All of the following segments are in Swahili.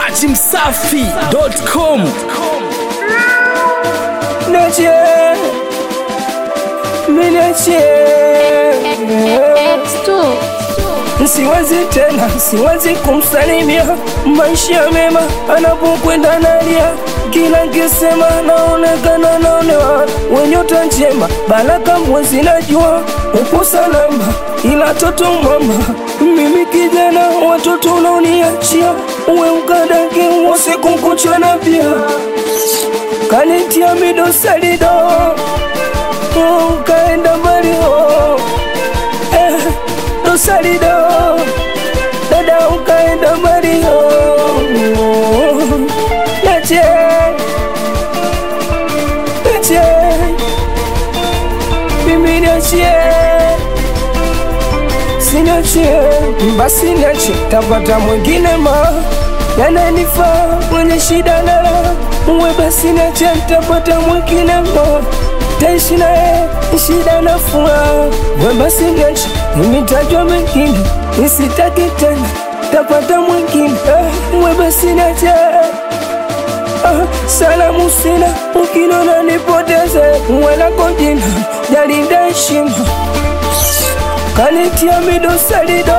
dachimsafi.com Niachie, mimi niachie. Siwezi tena, siwezi kumsalimia maisha mema anapokwenda nalia, kila nkisema naonekana naonewa, wenyota njema, baraka mwezi najua upo salama, ila toto mama, mimi kijana, watoto unaoniachia uwe ukadake usiku kuchana pia kanitia midosalido ukaenda mbali oh. eh, dosalido dada ukaenda mbali oh. nache nache mimi nachie sinachie basi niache tapata mwingine ma yananifaa mwenye shida nala uwe basi niache tapata mwingine ma taishi naye shida na furaha we basi niache nimetajwa mengine nisitaki tena tapata mwingine eh, we basi niache Ah, salamu sina ukinona nipoteze welako jina jalinda heshima kanitia midosalido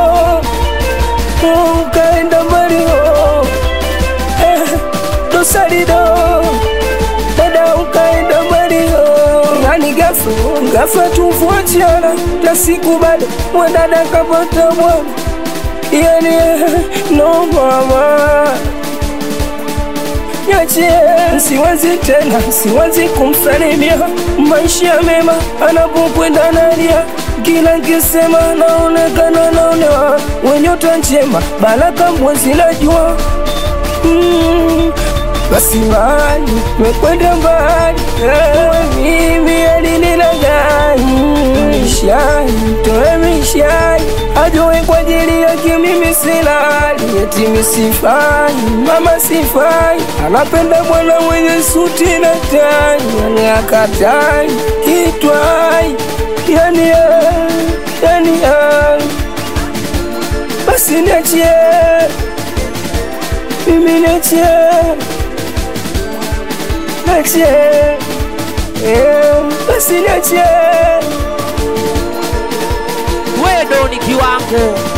ukaenda mbali oh. eh, dosalido dada ukaenda mbali oh. yani gafa gafa tuvuachiana na siku bado mwadada kapata bwana yani eh, no mama niachie, siwezi tena, siwezi kumsalimia maisha mema anapokwenda nalia, kila nkisema naonekana naonewa, wenyota njema, baraka mwezi najua mm, basi mbali mekwenda mbali, ewe mimi alinilagai mishai toe mishai ajue kwa ajili yake mimi silali, eti misifai mama sifai, anapenda bwana mwenye suti na tai, yani akatai kitwai, yani eh, yani eh. basi niachie mimi niachie niachie eh, basi niachie wewe ndo ni kiwango